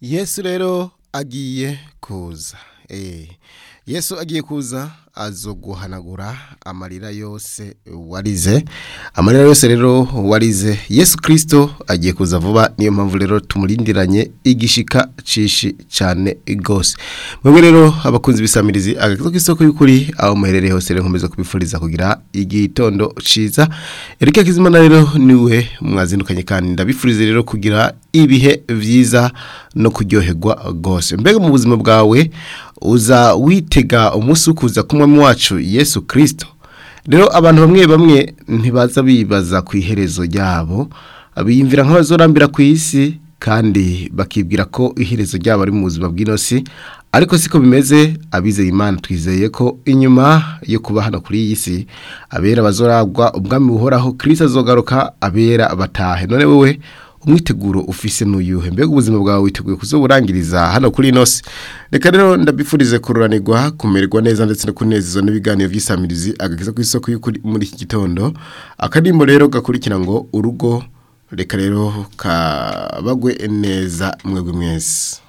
yesu rero agiye kuza Eh, yesu agiye kuza azoguhanagura amarira yose warize amarira yose rero warize yesu kirisito agiye kuza vuba niyo mpamvu rero tumurindiranye igishika cishi cyane rwose mwebwe rero abakunzi b'isamirizi agakizo k'isoko y'ukuri aho muherereye hose rero nkomeza kubifuriza kugira igitondo ciza erike kizimana rero niwe mwazindukanye kandi ndabifurize rero kugira ibihe vyiza no kuryoherwa rwose mbega mu buzima bwawe uza witega umunsi wo kuza kumwami wacu yesu kirisito rero abantu bamwe bamwe ntibaza bibaza ku iherezo ryabo biyumvira nk'abazorambira ku isi kandi bakibwira ko iherezo ryabo ari mu buzima bw'inosi ariko siko bimeze abizeye imana twizeye ko inyuma yo kuba hano kuri iyi si abera bazoragwa ubwami buhoraho kirisito azogaruka abera batahe none wowe umwiteguro ufise n'uyuhe mbega ubuzima bwawe witeguye kuzoburangiriza hano kuri inosi reka rero ndabifurize kururanirwa kumererwa neza ndetse no kunezezwa n'ibiganiro by'isamirizi agakiza ku isoko y'ukuri muri iki gitondo akadimbo rero gakurikira ngo urugo reka rero kabagwe neza mwebwe mwese